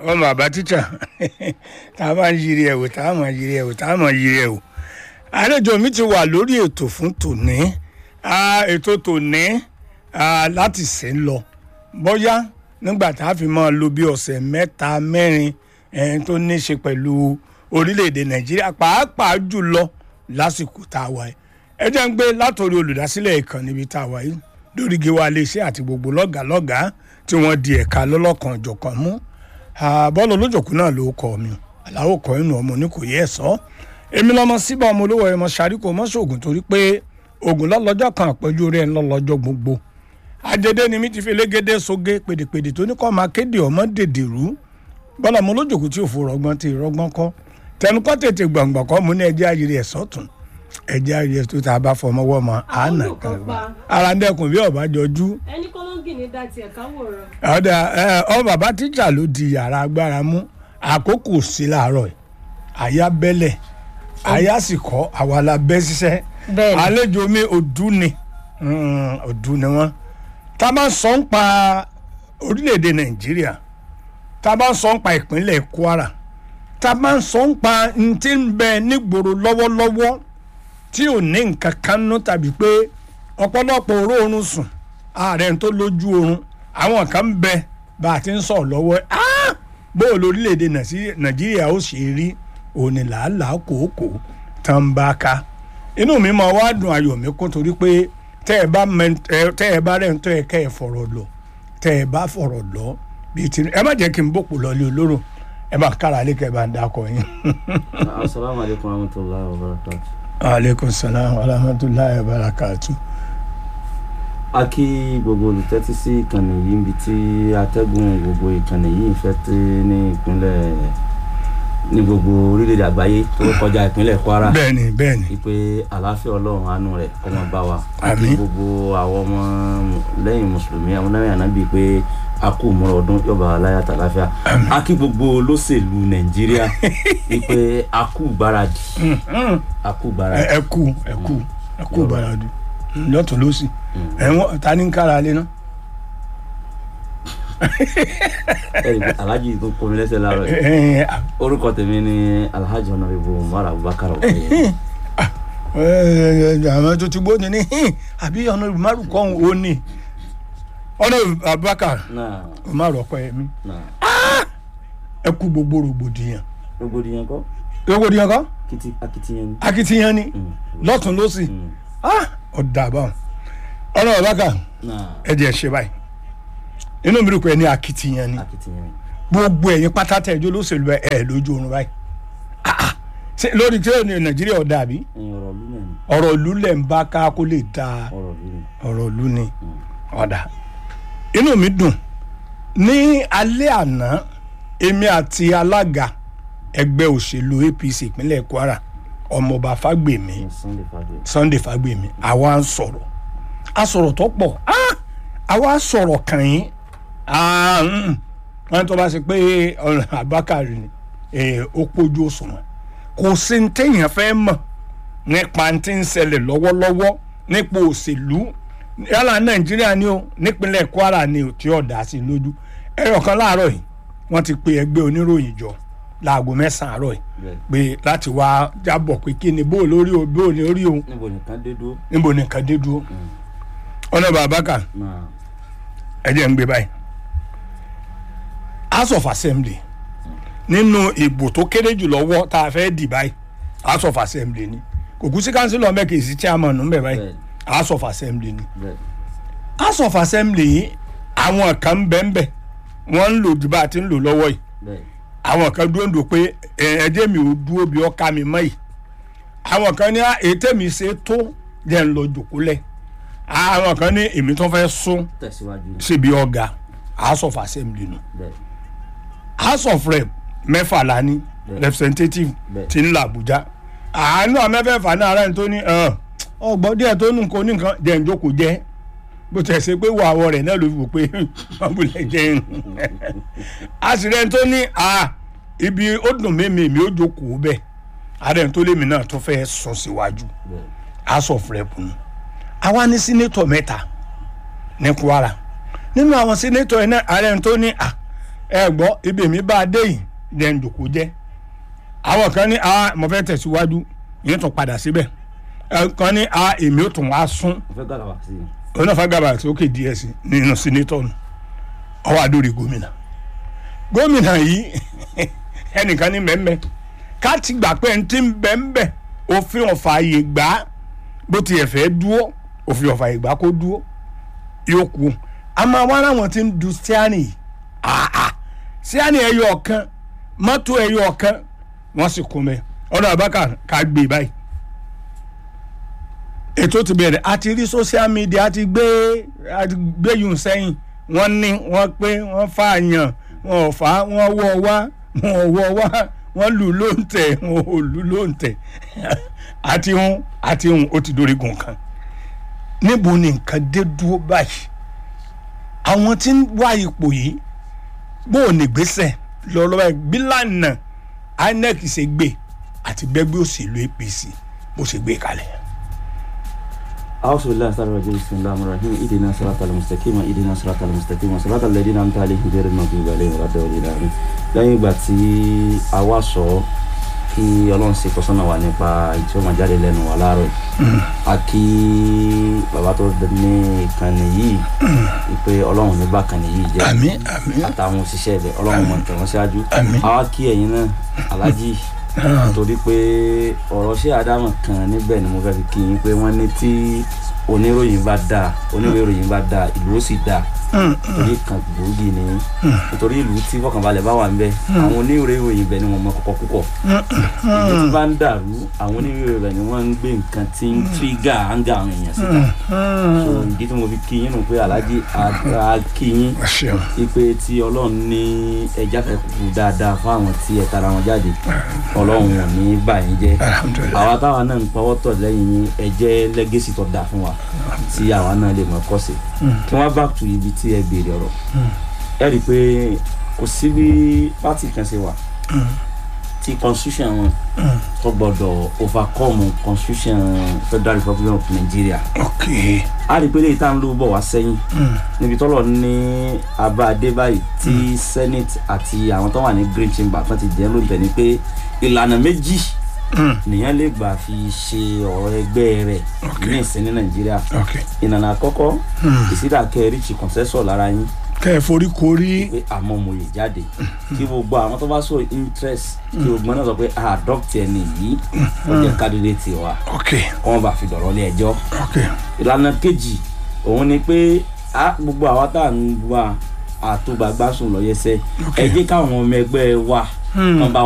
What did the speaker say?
ọmọ bàbá tíṣà tá a máa ń yiri ẹ̀ wò tá a máa yiri ẹ̀ wò tá a máa yiri ẹ̀ wò. àlejò mi ti wà lórí ètò fún tòní ètò tòní láti sè ń lọ bóyá nígbà tá a fi máa lo bí ọ̀sẹ̀ mẹ́ta mẹ́rin tó ní í ṣe pẹ̀lú orílẹ̀-èdè nàìjíríà pàápàá jùlọ lásìkò tá a wà yìí ẹ jẹ́ ń gbé látòrí olùdásílẹ̀ ìkànnì ibi tá a wà yìí lórí gíwá iléeṣẹ́ àti gbogbo lọ́gàálọ́gàá tí wọ́n di ẹ̀ka lọ́lọ́kan ọ̀jọ̀kan mú bọ́ọ̀lù olójòkú náà ló kọ́ mi aláwọ̀ kọ́ inú ọmọ ní kò yẹ ẹ̀ sọ́ èmi lọ́mọ síbà ọmọ olówó ẹ̀mọ sàríkò mọ́ṣọ́gun torí pé ogun lọ́lọ́jọ́ kan àpẹ́jù rẹ̀ ńlọ́lọ́jọ́ gbogbo àjẹdẹ ni mi ti fi elégédé soge pèdèpèdè tó ní kọ́ máa kéde ọmọ dèdèrú bọ́ọ̀lù ọmọ olójòkú tí òfò rọgbọ́n ti rọgbọ́n kọ́ tẹnukọ́ tètè gbọ̀ngbọ̀n kọ́ mú ní ẹjẹ́ ayiri ẹ̀ sọ́tún ẹjẹ́ ayiri ẹ̀ tó tá a bá fọmọwọ́ mọ́ àánà kan ara ń dẹkùn bí ọ̀bá jọjú ẹni kọ́lọ́ngì ní dá tiẹ̀ káwòrán. ọ̀dà ọ bàbá tíjà ló di yàrá agbára mú àkókò sí làárọ̀ yìí àyà bẹ́lẹ̀ àyà sì kọ́ àwa la bẹ́ ṣiṣẹ́ Bẹ́ẹ̀ni. àlejò mi òdú ni Mm, òdú ni wọ́n tá a bá ń sọ ń pa orílẹ̀-èdè nàìjíríà tá a bá ń sọ ń pa ìpínlẹ̀ kwara tá a bá ń sọ ń pa n tí ń bẹ nígboro lọ́wọ́lọ́wọ́ tí ò ní nǹkan kan nú tàbí pé ọ̀pọ̀lọpọ̀ oró oorun sùn ààrẹ tó lójú oorun àwọn kan ń bẹ bá a ti ń sọ̀rọ̀ lọ́wọ́ ah! bó o lórílẹ̀‐èdè Nàìjíríà- nàìjíríà ó ṣe rí òní làálàá kòókò tán ń bá ká inú mi máa wá dùn ayọ̀ mi kún torí pé tẹ́ ẹ bá mẹ- ẹ- tẹ́ ẹ bá rẹ̀ ń tọ́ ẹ kẹ́ ẹ fọ̀rọ̀ lọ tẹ́ ẹ bá fọ̀rọ̀ lọ bíi ti ẹ má jẹ́ kí n bòpò lọ lé olóró ẹ bá kára lé kẹ́ ẹ bá ń dákọ̀ yín. asalaamu aleykum wa rahmatulahi wa barakatu. aleykum salaam wa rahmatulahi wa barakatu. a kí gbogbo olùtẹ́tí sí ìkànnì yìí níbi tí atẹ́gùn gbogbo ìkànnì yìí ń fẹ́ tí ní ìpínlẹ̀ ní gbogbo orílẹ̀-èdè àgbáyé tó kọjá ìpínlẹ̀ kwara bẹ́ẹ̀ni bẹ́ẹ̀ni wípé àlàáfíà ọlọ́run àánú rẹ̀ kó máa bá wa a kí Àmín. gbogbo àwọn ọmọ lẹ́yìn mùsùlùmí àwọn lẹ́yìn ànábì pé a kú múra ọdún yọba aláya tàlàáfíà a kí gbogbo olóṣèlú nàìjíríà wípé a kú gbáradì a kú ẹ gbáradì ẹ kú ẹ kú ẹ kú baradu lọ́tún lọ́sì ẹ wọ́n ta ní kára lé náà. ẹ̀rí pé alhaji tó kọ́ mi lẹ́sẹ̀ láàárọ̀ yìí ẹ ẹ orúkọ tèmi ni alhaji honorable umar abubakar ọ̀kẹ́yẹ ẹ àwọn tó ti gbóni ní hìn àbí ọ̀nà ìmárù kọ́hún ó ní ọ̀nà abubakar náà ìmárù ọkọ ẹ̀mí náà ẹ kú gbogbo rògbòdìyàn rògbòdìyàn kọ́ rògbòdìyàn kan kìtì akitiyan ni. akitiyan ni Mm. lọ́tún lọ́sì Mm. ọ̀dà àbáwọn ọ̀nà abubakar náà ẹ jẹ́ ṣe báyìí inú mi rò pé ẹ ní akitiyan ni akitiyan ni. gbogbo ẹ̀yin pátá tẹ̀ ẹjọ́ lóṣèlú ẹ̀ ẹ̀ lójú oorun báyìí Ah, ah. Ṣé lórí tí ó ní nàìjíríà ọ̀dà àbí ẹ̀yin ọ̀rọ̀ ìlú náà ni ọ̀rọ̀ ìlú lẹ̀ ń bá ká kó lè da ọ̀rọ̀ ìlú ni. ọ̀rọ̀ ìlú ni ọ̀dà inú mi dùn ní alẹ́ àná èmi àti alága ẹgbẹ́ òṣèlú APC ìpínlẹ̀ Kwara ọmọọba Fágbèmí ní sunday fàgbé. Sunday Fágbèmí àwa ń sọ̀rọ̀ a sọ̀rọ̀ tó pọ̀ Ah! àwa sọ̀rọ̀ kàn yín Ah, mm. wọ́n tó bá ṣe pé ọ̀rọ̀ Abákàrí ni eh, ó pójú òṣùwọ̀n kò sí ní téèyàn fẹ́ mọ̀ nípa tí ń ṣẹlẹ̀ lọ́wọ́lọ́wọ́ nípa òṣèlú yálà Nàìjíríà ni o nípínlẹ̀ Kwara ni o tí ọ̀dà sí lójú ẹ̀rọ kan láàárọ̀ yìí wọ́n ti pe ẹgbẹ́ oníròyìn jọ láago mẹ́sàn-án àárọ̀ yìí bẹ́ẹ̀ pé láti wá jábọ̀ pé kí ni bó lórí o bó lórí o níbo nìkan dé dúró. níbo ni nǹkan dé dúró ọ̀nà bàbá kan náà ẹ jẹ́ ń gbé báyìí house of assembly nínú ìbò tó kéré jù lọ́wọ́ tá a fẹ́ dì báyìí house of assembly ni kò kú sí council ọmọ kì í sí chairman ń bẹ̀ báyìí bẹ́ẹ̀ house of assembly ni bẹ́ẹ̀ house of assembly yìí àwọn kan ń bẹ ń bẹ wọ́n ń lò jù bá a ti ń lò lọ́wọ́ yìí bẹ́ẹ̀ àwọn kan dúró ń dò pé ẹ ẹjẹ́ mi ò dúró bí ọkà mi mọ́ yìí àwọn kan ní "Ah, ètè mi ṣe tó jẹ́ ń lọ jòkólẹ̀ àwọn kan ní èmi tó fẹ́ sún tẹ̀síwájú ni. síbi ọ̀gá house of assembly nù bẹ́ẹ̀ house of rep mẹ́fà la ní Bẹ́ẹ̀. representative Bẹ́ẹ̀. ti ń la Àbújá àánú àmẹ́fẹ̀fà náà ara ẹni tó ní ọgbọ́n díẹ̀ tó nù nǹkan oníkan jẹ́ ń jókòó jẹ́ bó tẹ̀ ṣe pé wà àwọ̀ rẹ̀ náà ló fi wò pé wọ́n bulẹ̀ jẹ́ ń àṣìrẹ́ tó ní à ibi ó dùn mímì mi ó jókòó bẹ́ẹ̀ ààrẹ tó lémi náà tó fẹ́ sùn síwájú bẹ́ẹ̀ house of rep nù àwa ní sínétọ̀ mẹ́ta ní Kwara nínú àwọn sínétọ̀ yẹn náà ààrẹ tó ní à ẹ gbọ́ ibi mi bá a dé yìí jẹ́ ń jòkó jẹ́ àwọn kan ní ah mo fẹ́ tẹ̀síwájú yìí tún padà síbẹ̀ ẹ kan ní ah èmi ò tún wá sún mo fẹ́ gàlàwà sí i. onáfà gàbà sókè díẹ̀ sí nínú sínétọ̀ nù ọwọ́ àdórí gómìnà gómìnà yìí ẹnìkan ní mẹ́mẹ́ ká ti gbà pé ẹni tí ń bẹ́ ń bẹ́ òfin ọ̀fà àyè gbà á bó tiẹ̀ fẹ́ dúró òfin ọ̀fà àyè gbà á kó dúró yóò kú àmọ́ àwọn aráwọn tí ń du síánì yìí àà síánì ẹyọ ọ̀kan mọ́tò ẹyọ ọ̀kan wọ́n sì kún mẹ́ ọ̀nà àbákà ká gbé báyìí ètò ti bẹ̀rẹ̀ àti rí social media àti gbé àti gbé yùn sẹ́yìn wọ́n ní wọ́n pé wọ́n fààyàn wọ́n ò fà á wọ́n wọ́ wá wọ́n ò wọ́ wá wọ́n lù ló ń tẹ̀ wọ́n ò lù ló ń tẹ̀ àti hun àti hun ó ti dórí gun kan níbo ni nǹkan dé dúró báyìí àwọn tí ń wá ipò yìí bó o ní gbèsè lọ́lọ́wọ́ bí lánàá inec ṣe gbé àti bẹ́gbẹ́ òṣèlú apc bó ṣe gbé kalẹ̀. أعوذ بالله السميع العليم بسم الله الرحمن الرحيم اهدنا الصراط المستقيم اهدنا الصراط المستقيم صراط الذين أنعمت عليهم غير المغضوب عليهم ولا الضالين آمين lẹ́yìn ìgbà tí a wá sọ kí ọlọ́run ṣe kọ́sọ́nà wa nípa ìtí ó máa jáde lẹ́nu wa láàárọ̀ yìí a kí bàbá tó ní ìkànnì yìí wípé ọlọ́run ní bákànnì yìí jẹ́ àmín àmín àtàwọn òṣìṣẹ́ rẹ̀ ọlọ́run mọ̀ tẹ̀wọ́n síwájú Àmín. a wá kí ẹ̀yin náà alájì torí pé ọ̀rọ̀ ṣé àdámọ̀ kan níbẹ̀ ni mo fẹ́ fi kí yín pé wọ́n ní tí oníròyìn bá dáa oníròyìn bá dáa ìlú ó sì dáa torí kan gbòógì ni nítorí ìlú tí fọkànbalẹ̀ bá wà níbẹ̀ àwọn oníròyìn ibẹ̀ ni wọ́n mọ kọ́kọ́ púpọ̀ ìlú tí bá ń dàrú àwọn oníròyìn ibẹ̀ ni wọ́n ń gbé nǹkan tí ń tírígà áńgà àwọn èèyàn síta so ìdí tí mo fi kí yín nù pé alájí a kí yín ẹ ṣeun ipe tí ọlọ́run ní ẹja fẹ́ kú dáadáa fún àwọn tí ẹ tara wọn jáde ọlọ́run ò ní bà yín jẹ́ alhamdulilayi àwa táwa náà ń pawọ́ tọ̀ lẹ́yìn yín ẹ jẹ́ lẹ́gẹ́sì tó dáa fún wa tí àwa náà lè mọ̀ kọ́ sí kí wọ́n back to ibi tí ẹ béèrè ọ̀rọ̀ ẹ rí i pé kò sí bí pátì kan ṣe wà tí constitution wọn tó gbọdọ̀ overcome constitution federal republic of nigeria ok a rí i pé lè tá à ń lò bọ̀ wá sẹ́yìn níbi tọ́lọ̀ ní abáadé báyìí tí senate àti àwọn tó wà ní green chamber kan ti jẹ́ lóúnjẹ ni pé ìlànà méjì nìyẹn lè gbà fi ṣe ọ̀rọ̀ ẹgbẹ́ rẹ̀ Ok. ní ìsìn ní nàìjíríà ok ìlànà àkọ́kọ́ ìsídà kẹrìchì consensus lára yín kẹ́ ẹ forí korí pé àmọ́ mo yè jáde kí gbogbo àwọn tó bá sọ interest kí gbogbo náà sọ pé a adopt ẹni yìí ó jẹ́ candidate wa ok kọ́ wọn bá fi dọ̀rọ̀ lé ẹjọ́ ok ìlànà kejì òun ni pé a gbogbo àwa tá à ń wá àtúgbàgbà sùn lọ́yẹsẹ̀ ẹ jẹ́ káwọn ọmọ ẹgbẹ́ wa kàn bá